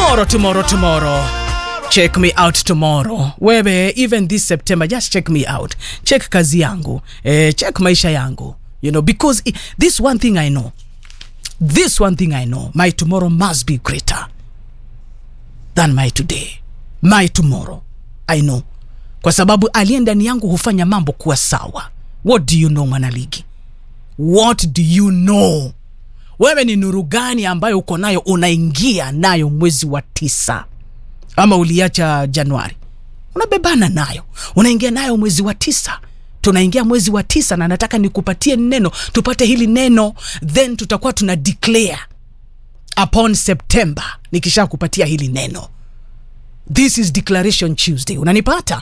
tomorrow tomorrow tomorrow check me out tomorrow wewe even this september just check me out check kazi yangu eh, check maisha yangu you know because i- this one thing i know this one thing i know my tomorrow must be greater than my today my tomorrow i know kwa sababu aliye ndani yangu hufanya mambo kuwa sawa what do you know mwanaligi what do you know wewe ni nuru gani ambayo uko nayo unaingia nayo mwezi wa tisa ama uliacha januari unabebana nayo unaingia nayo mwezi wa tisa tunaingia mwezi wa tisa na nataka nikupatie neno tupate hili neno then tutakuwa tuna declare upon september nikisha kupatia hili neno this is declaration tuesday unanipata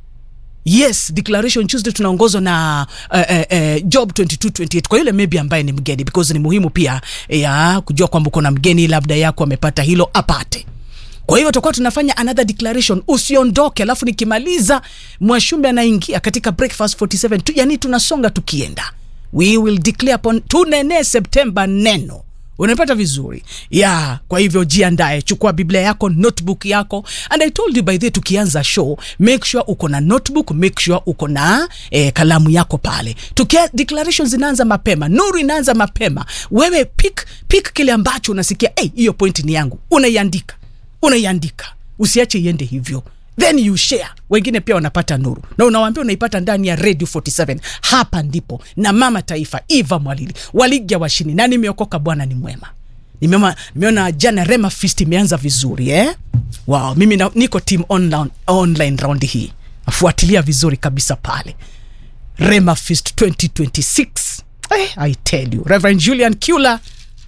yes declaration tuesday tunaongozwa na uh, uh, uh, job 2228 kwa yule maybe ambaye ni mgeni because ni muhimu pia ya kujua kwamba uko na mgeni labda yako amepata hilo apate kwa hiyo tutakuwa tunafanya another declaration usiondoke alafu nikimaliza mwashumbe anaingia katika breakfast 47 tu, yani tunasonga tukienda we will declare upon tunenee septemba neno unapata vizuri ya yeah, kwa hivyo jiandae chukua biblia yako notebook yako and i told you by the way, tukianza show make sure uko na notebook make sure uko na eh, kalamu yako pale tukia declarations zinaanza mapema nuru inaanza mapema wewe pick pick kile ambacho unasikia hey, hiyo point ni yangu unaiandika unaiandika usiache iende hivyo then you share wengine pia wanapata nuru na unawambia unaipata ndani ya radio 47 hapa ndipo na mama taifa eva mwalili waligya washini na nimeokoka bwana ni mwema nimeona, nimeona jana rema fist imeanza vizuri eh? wow, mimi na, niko team online, online round hii nafuatilia vizuri kabisa pale rema fist 2026 eh, i tell you reverend julian kula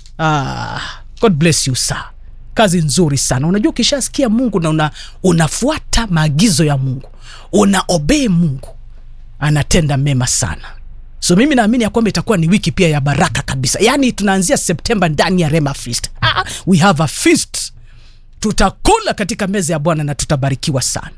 ah, god bless you sir kazi nzuri sana unajua ukishasikia mungu na una, unafuata maagizo ya mungu una obey mungu anatenda mema sana so mimi naamini ya kwamba itakuwa ni wiki pia ya baraka kabisa yaani tunaanzia septemba ndani ya rema feast ah, we have a feast tutakula katika meza ya bwana na tutabarikiwa sana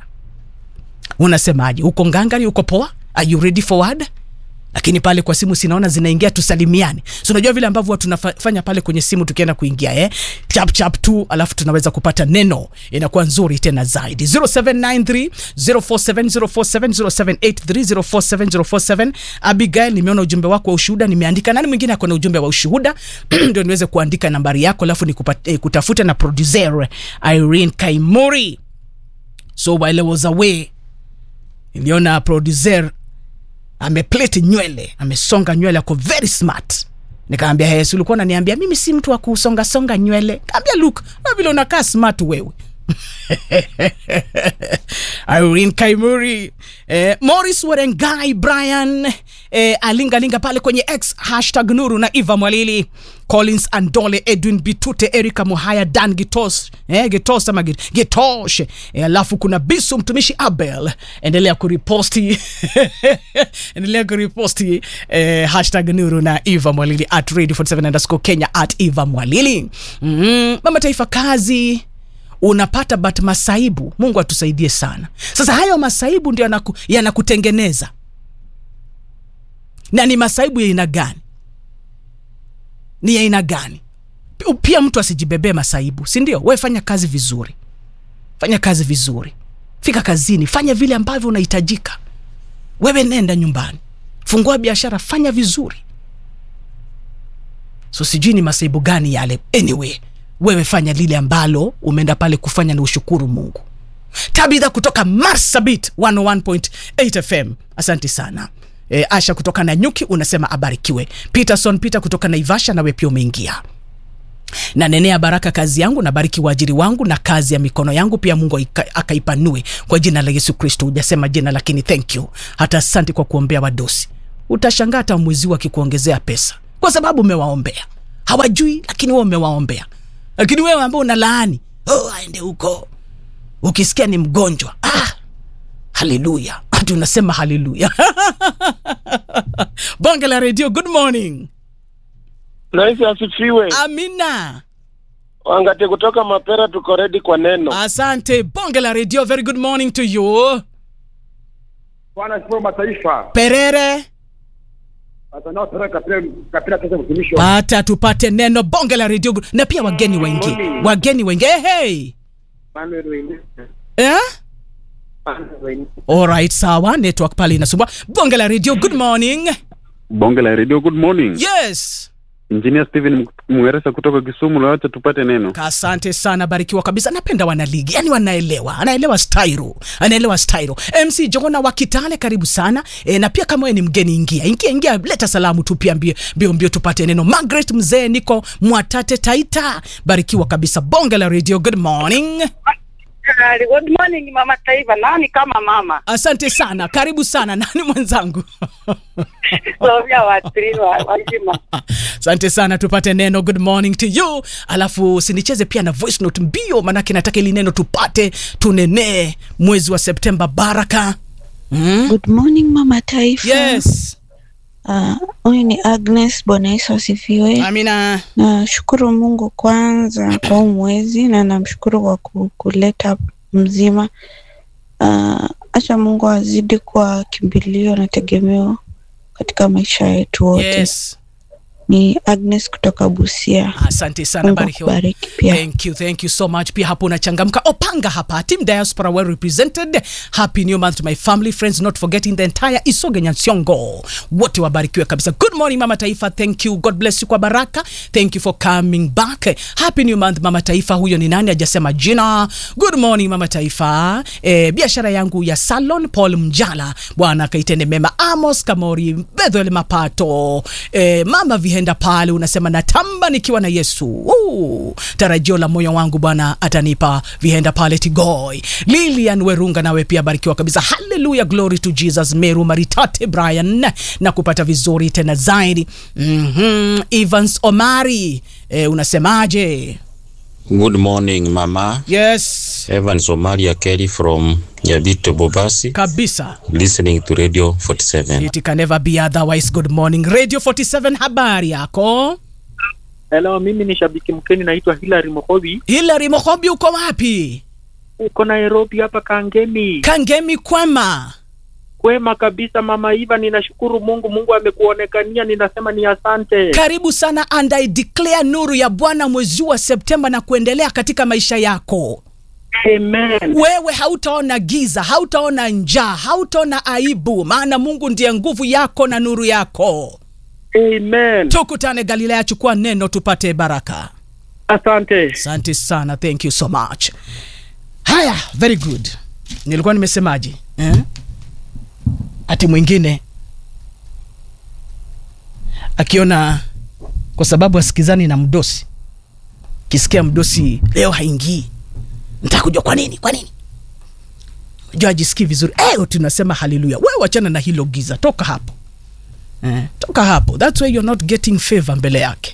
unasemaje uko ngangari uko poa are you ready forward lakini pale kwa simu sinaona zinaingia tusalimiane so unajua vile ambavyo tunafanya pale kwenye simu tukienda kuingia eh? chap chap tu alafu tunaweza kupata neno inakuwa nzuri tena zaidi 0793 047047 0783 abigail nimeona ujumbe wako wa ushuhuda nimeandika nani mwingine ako na ujumbe wa ushuhuda ndio niweze kuandika nambari yako alafu nikutafuta eh, kutafuta na producer irene kaimuri so while I was away niliona producer ameplete nywele amesonga nywele ako very smart nikaambia hes ulikuwa unaniambia mimi si mtu wa kusongasonga nywele kaambia luk na vile unakaa smart wewe irene kaimuri eh, morris werengai brian eh, alingalinga pale kwenye x hashtag nuru na eva mwalili collins andole edwin bitute erika muhaya dan gitos eh, gitos ama Git- gitosh eh, alafu kuna bisu mtumishi abel endelea kuriposti endelea kuriposti eh, hashtag nuru na eva mwalili at radio 47 underscore kenya at eva mwalili mm, mama taifa kazi unapata but masaibu mungu atusaidie sana sasa hayo masaibu ndio yanaku, yanakutengeneza na ni masaibu ya aina gani ni ya aina gani P- pia mtu asijibebee masaibu si ndio we fanya kazi vizuri fanya kazi vizuri fika kazini fanya vile ambavyo unahitajika wewe nenda nyumbani fungua biashara fanya vizuri so sijui ni masaibu gani yale anyway wewe fanya lile ambalo umeenda pale kufanya na ushukuru mungu tabitha kutoka marsabit 101.8 fm asante sana e, asha kutoka na nyuki unasema abarikiwe peterson peter kutoka naivasha nawe pia umeingia na nenea baraka kazi yangu na bariki waajiri wangu na kazi ya mikono yangu pia mungu aika- akaipanue kwa jina la yesu kristo hujasema jina lakini thank you hata asante kwa kuombea wadosi utashangaa hata mwezi huu akikuongezea pesa kwa sababu umewaombea hawajui lakini wewe umewaombea lakini wewe ambao una laani oh, aende huko ukisikia ni mgonjwa ah, haleluya hati unasema haleluya bonge la redio good morning Rais asifiwe. amina Wangate kutoka Mapera, tuko ready kwa neno. asante bonge la redio very good morning to you Bwana asifiwe mataifa. perere Sasa nao tena kapira kapira kesa mtumishi wa pata tupate neno bonge la redio na pia wageni wengi wageni wengi hey, hey. Manuel Weinesa. eh? Manuel Weinesa. alright sawa network pale inasumbua bonge la radio good morning bonge la redio good morning yes engineer steven mweresa kutoka kisumu lawacha tupate neno asante sana barikiwa kabisa napenda wanaligi yani wanaelewa anaelewa styro anaelewa styro mc jona wa kitale karibu sana e, na pia kama wewe ni mgeni ingia ingia ingia leta salamu tu pia mbio mbio, mbio tupate neno margaret mzee niko mwatate taita barikiwa kabisa bonge la radio good morning Good morning mama taifa, nani kama mama asante sana karibu sana nani mwenzangu Sofia Watrili wa wazima. asante sana tupate neno good morning to you alafu usinicheze pia na voice note mbio manake nataka ili neno tupate tunenee mwezi wa septemba baraka mm? Good morning mama taifa. yes Ah, Huyu ni Agnes. Bwana Yesu asifiwe. amina Nashukuru Mungu kwanza kwa huu mwezi na namshukuru kwa ku- kuleta mzima. Ah, Acha Mungu azidi kuwa kimbilio na tegemeo katika maisha yetu wote. yes Ni Agnes kutoka Busia. asante sana Mungu barikiwa akubariki pia. thank you thank you so much pia hapo unachangamka opanga hapa team diaspora well represented happy new month to my family friends not forgetting the entire isoge nyansiongo wote wabarikiwe kabisa good morning mama taifa thank you god bless you kwa baraka thank you for coming back happy new month mama taifa huyo ni nani ajasema jina good morning mama taifa e, biashara yangu ya salon paul mjala bwana akaitende mema amos kamori bedhel mapato e, mama vihenda pale unasema natamba nikiwa na yesu Uu, tarajio la moyo wangu bwana atanipa vihenda pale tigoi lilian werunga nawe pia barikiwa kabisa haleluya glory to jesus meru maritate brian na kupata vizuri tena zaidi mm-hmm. evans omari e, unasemaje Good morning, Mama. yes Evans Omalia Kelly from Nyabito Bobasi, kabisa listening to Radio 47. it can never be otherwise good morning radio 47 habari yako Hello, mimi ni shabiki mkeni naitwa Hilary Mohobi. hilary mohobi uko wapi Uko Nairobi hapa Kangemi. kangemi kwema Kwema kabisa mama Iva, ninashukuru Mungu. Mungu amekuonekania, ninasema ni asante. karibu sana and i declare nuru ya bwana mwezi huu wa septemba na kuendelea katika maisha yako Amen. wewe hautaona giza hautaona njaa hautaona aibu maana mungu ndiye nguvu yako na nuru yako Amen. tukutane galilaya chukua neno tupate baraka Asante. asante sana thank you so much haya very good nilikuwa nimesemaje eh? ati mwingine akiona kwa sababu asikizani na mdosi kisikia mdosi leo haingii nitaka kujua kwa nini kwa nini jua ajisikii vizuri eh, tunasema haleluya we wachana na hilo giza toka hapo eh, toka hapo thats why you're not getting favor mbele yake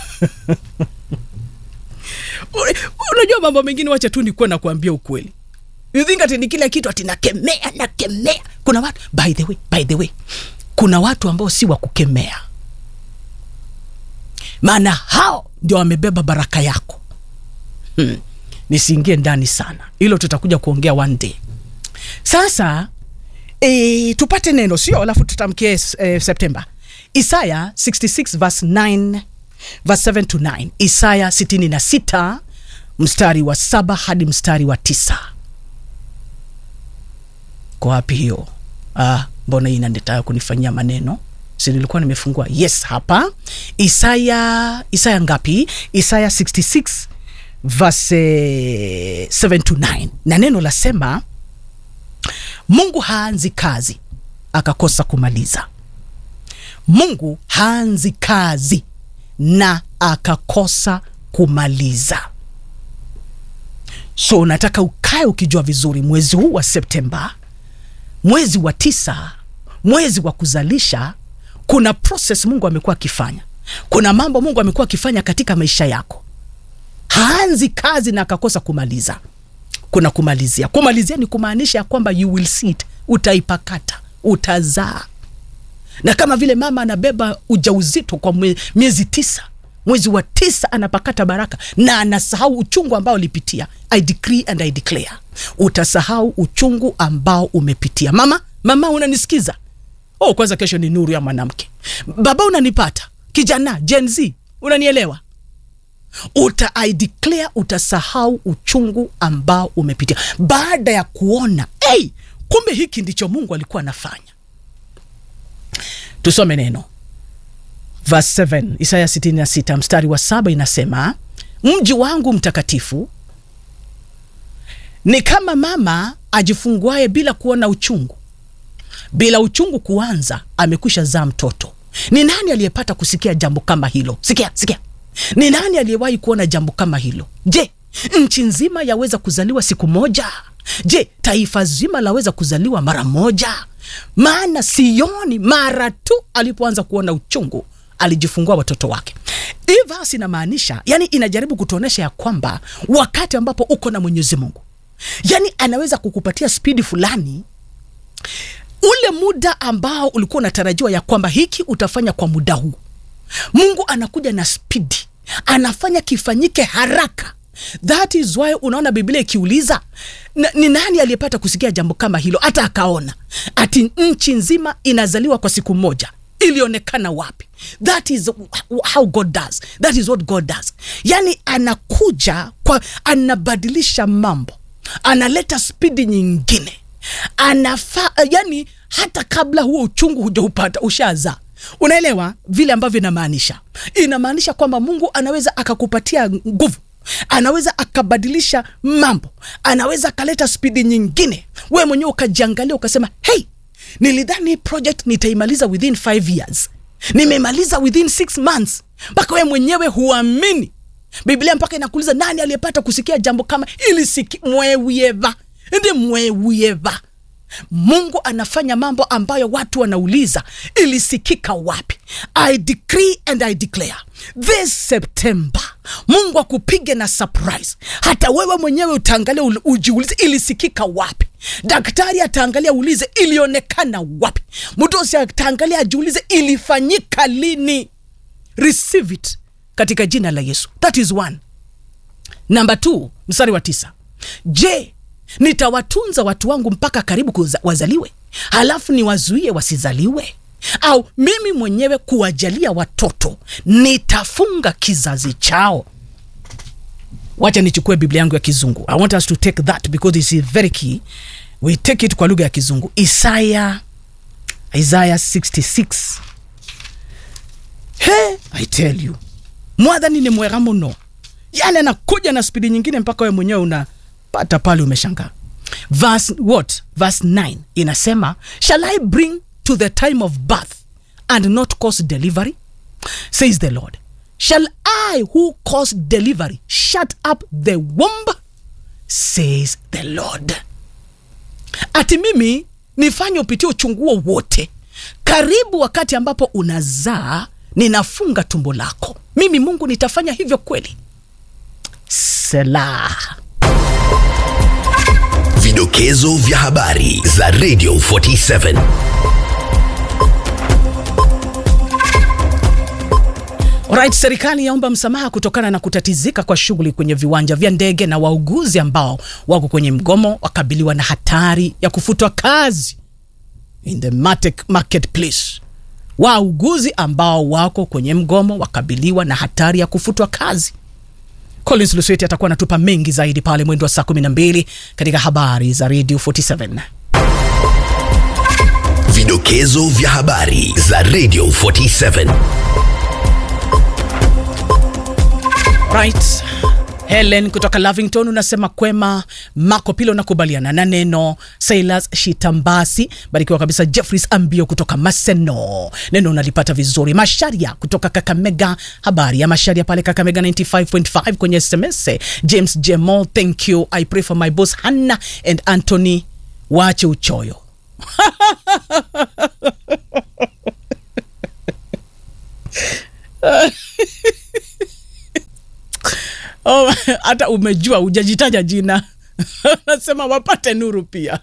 unajua mambo mengine wacha tu nikuwa na kuambia ukweli you think ati ni kila kitu ati nakemea nakemea kuna watu by the way by the way kuna watu ambao si wa kukemea maana hao ndio wamebeba baraka yako hmm. nisiingie ndani sana hilo tutakuja kuongea one day sasa e, tupate neno sio alafu tutamkie e, septemba isaya 66 verse 9 verse 7 to 9 isaya 66 mstari wa saba hadi mstari wa tisa kwa wapi hiyo ah, mbona hii inanitaka kunifanyia maneno si nilikuwa nimefungua yes hapa isaya isaya ngapi isaya 66 verse eh, 7 to 9 na neno lasema mungu haanzi kazi akakosa kumaliza mungu haanzi kazi na akakosa kumaliza so unataka ukae ukijua vizuri mwezi huu wa septemba mwezi wa tisa mwezi wa kuzalisha kuna process mungu amekuwa akifanya kuna mambo mungu amekuwa akifanya katika maisha yako haanzi kazi na akakosa kumaliza kuna kumalizia kumalizia ni kumaanisha ya kwamba you will see it utaipakata utazaa na kama vile mama anabeba ujauzito kwa mwe- miezi tisa mwezi wa tisa anapakata baraka na anasahau uchungu ambao ulipitia i decree and i declare utasahau uchungu ambao umepitia mama mama unanisikiza oh kwanza kesho ni nuru ya mwanamke baba unanipata kijana gen z unanielewa uta I declare utasahau uchungu ambao umepitia baada ya kuona hey, kumbe hiki ndicho mungu alikuwa anafanya tusome neno verse 7 isaya 66 mstari wa saba inasema mji wangu mtakatifu ni kama mama ajifunguaye bila kuona uchungu bila uchungu kuanza amekwisha zaa mtoto ni nani aliyepata kusikia jambo kama hilo sikia sikia ni nani aliyewahi kuona jambo kama hilo je nchi nzima yaweza kuzaliwa siku moja je taifa zima laweza kuzaliwa mara moja maana sioni mara tu alipoanza kuona uchungu alijifungua watoto wake hii vasi inamaanisha yani inajaribu kutuonyesha ya kwamba wakati ambapo uko na mwenyezi mungu yani anaweza kukupatia spidi fulani ule muda ambao ulikuwa unatarajiwa ya kwamba hiki utafanya kwa muda huu mungu anakuja na spidi anafanya kifanyike haraka that is why unaona biblia ikiuliza "Na- ni nani aliyepata kusikia jambo kama hilo hata akaona ati nchi nzima inazaliwa kwa siku moja ilionekana wapi that is how god does that is what god does yani anakuja kwa anabadilisha mambo analeta spidi nyingine anafaa yani hata kabla huo uchungu hujaupata ushazaa unaelewa vile ambavyo inamaanisha inamaanisha kwamba mungu anaweza akakupatia nguvu anaweza akabadilisha mambo anaweza akaleta spidi nyingine we mwenyewe ukajiangalia ukasema hey nilidhani hii project nitaimaliza within five years nimemaliza within six months mpaka we mwenyewe huamini biblia mpaka inakuuliza nani aliyepata kusikia jambo kama ili siki mwewieva ndi mwewieva mungu anafanya mambo ambayo watu wanauliza ilisikika wapi i decree and i declare this september mungu akupige na surprise hata wewe mwenyewe utaangalia ul- ujiulize ilisikika wapi daktari ataangalia ulize ilionekana wapi mdosi ataangalia ajiulize ilifanyika lini receive it katika jina la yesu that is one namba t mstari wa tisa je nitawatunza watu wangu mpaka karibu kuza, wazaliwe halafu niwazuie wasizaliwe au mimi mwenyewe kuwajalia watoto nitafunga kizazi chao wacha nichukue biblia yangu ya kizungu i want us to take that because this is very key we take it kwa lugha ya kizungu isaya isaya 66 he i tell you mwadhani ni mwera muno yani anakuja na spidi nyingine mpaka we mwenyewe unapata pale umeshangaa verse what verse 9 inasema shall i bring to the time of birth and not cause delivery says the lord shall i who cause delivery shut up the womb says the lord ati mimi nifanye upitie uchunguo wote karibu wakati ambapo unazaa ninafunga tumbo lako mimi mungu nitafanya hivyo kweli selah Vidokezo vya habari za Radio 47. Right, serikali yaomba msamaha kutokana na kutatizika kwa shughuli kwenye viwanja vya ndege na wauguzi ambao wako kwenye mgomo wakabiliwa na hatari ya kufutwa kazi in the market, marketplace. Wauguzi ambao wako kwenye mgomo wakabiliwa na hatari ya kufutwa kazi. Collins Lusweti atakuwa anatupa mengi zaidi pale mwendo wa saa 12 katika habari za Radio 47. Vidokezo vya habari za Radio 47. right helen kutoka lavington unasema kwema mako pilo nakubaliana na neno silas shitambasi barikiwa kabisa jeffries ambio kutoka maseno neno unalipata vizuri masharia kutoka kakamega habari ya masharia pale kakamega 95.5 kwenye sms james jemo thank you i pray for my boss hanna and anthony waache uchoyo Oh, hata umejua hujajitaja jina nasema wapate nuru pia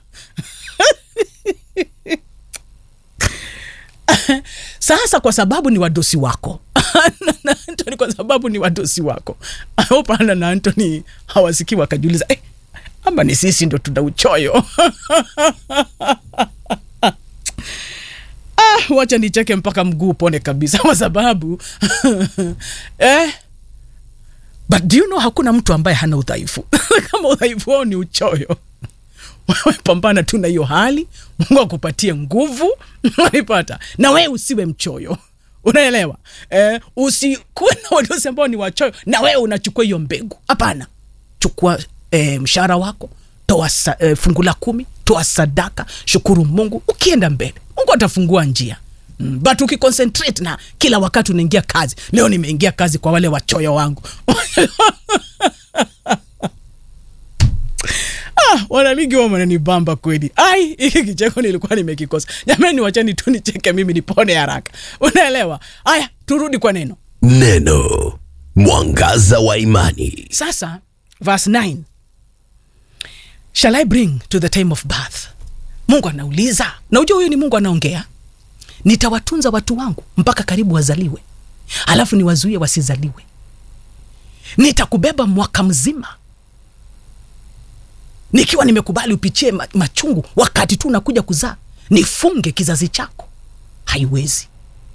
sasa kwa sababu ni wadosi wako na antony kwa sababu ni wadosi wako opana na antony hawasikii wakajiuliza eh, ama ni sisi ndo tuna uchoyo ah, wacha nicheke mpaka mguu upone kabisa kwa sababu eh, but do you know hakuna mtu ambaye hana udhaifu kama udhaifu wao ni uchoyo wewe pambana tu na hiyo hali mungu akupatie nguvu unaipata na wewe usiwe mchoyo unaelewa eh, usikuwe na wadosi ambao ni wachoyo na wewe unachukua hiyo mbegu hapana chukua eh, mshahara wako toa sa, eh, fungu la kumi toa sadaka shukuru mungu ukienda mbele mungu atafungua njia Mm, but ukiconcentrate na kila wakati unaingia kazi leo nimeingia kazi kwa wale wachoyo wangu ah, wanaligi wa wananibamba kweli ai hiki kicheko nilikuwa nimekikosa jamani wachani tu nicheke mimi nipone haraka unaelewa haya turudi kwa neno Neno mwangaza wa imani. sasa verse 9 shall i bring to the time of birth mungu anauliza na ujua huyu ni mungu anaongea nitawatunza watu wangu mpaka karibu wazaliwe alafu niwazuie wasizaliwe nitakubeba mwaka mzima nikiwa nimekubali upichie ma- machungu wakati tu unakuja kuzaa nifunge kizazi chako haiwezi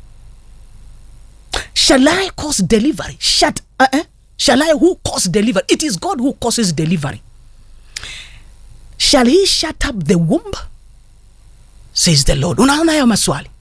shall i cause delivery Shut, uh, uh, shall i who cause delivery it is god who causes delivery shall he shut up the womb says the lord unaona hayo maswali